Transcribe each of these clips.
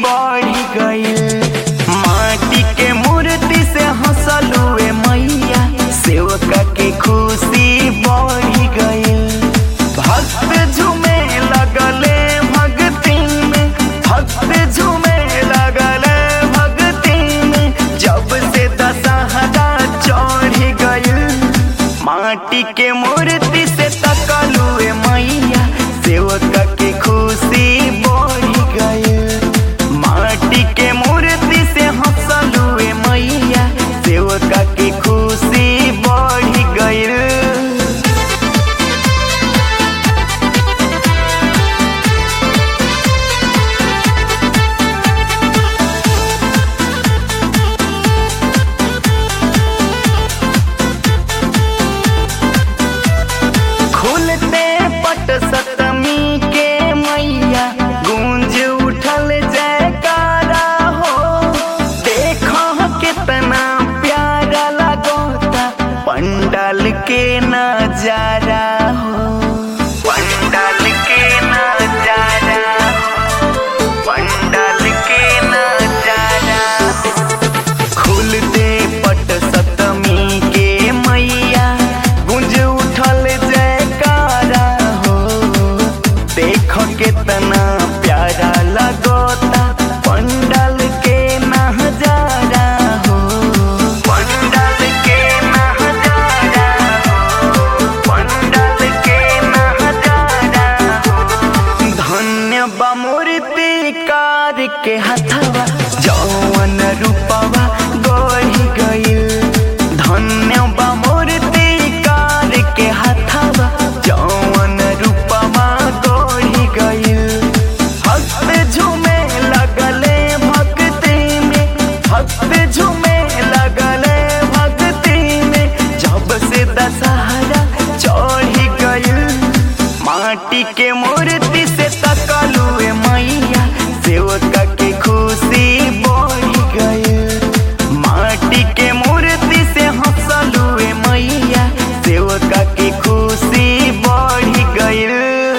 बढ़ गइल माटी के मूर्ति से हंसलुए मैया सेवका के खुशी बढ़ गइल भक्त झूमे लगले भक्ति में भक्त झूमे लगले भक्ति में जब से दशहरा चढ़ गइल माटी के मूर्ति से तकलुए मैया सेवका के खुशी बढ़ गइल माटी के मूर्ति से हंसलुए मैया सेवका के खुशी बढ़ गइल खुलते पट सतमी के मैया गूंज उठल जयकारा हो देखो कितना प्यारा लगोता पंडाल के नजारा हो पंडाल के नजारा हो पंडाल के नजारा खुलते पट सतमी के मैया गुंज उठल जयकारा हो देखो कितना प्यारा लगोता पंडाल के नजारा हो पंडाल के नजारा हो पंडाल के नजारा हो धन्य बमूर्ति कार के हथवा जौवन रूपवा गढ़ गइल धन्य बमूर्ति कार के हथवा जौवन रूपवा गढ़ गइल भक्त झूमे लगले भक्ति में भक्त झूमे लगले भक्ति में जब से दशहरा चढ़ गइल माटी के मूर्ति से तकलुए मैया सेवका के खुशी बढ़ गइल माटी के मूर्ति से हंसलुए मैया सेवका के खुशी बढ़ गइल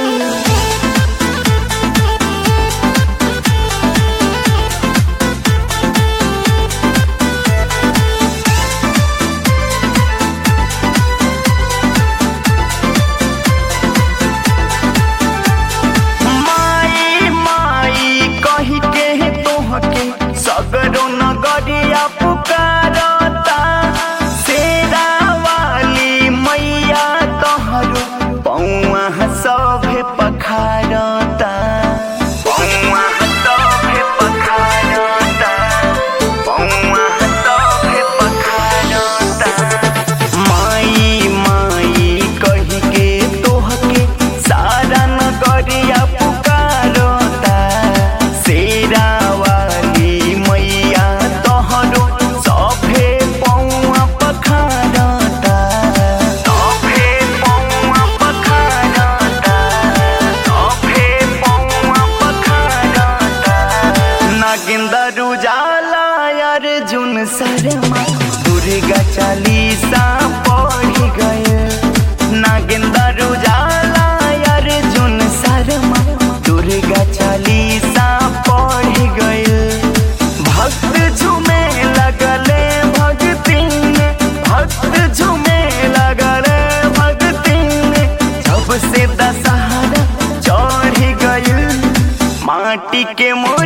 माई माई कही के तोहके सगरो नगरिया पुकारता शेरा वाली मैया तोहरो पौआ सभे पखारता पौआ सभे पखारता पौआ सभे पखारता माई माई कही के तोहके सारा नगरिया पुकारता शेरा वाली मैया तोहरो सभे पौआ पखारता सभे पौआ पखारता सभे पौआ पखारता नागिंदर उजाला अर्जुन शर्मा दुर्गा चालीसा पढ़ गए नागिंदर उजाला अर्जुन शर्मा दुर्गा चालीसा पढ़ गए भक्त झूमे लगले भक्ति में भक्त झूमे लगले भक्ति में जब से दशहरा चढ़ गइल माटी के मो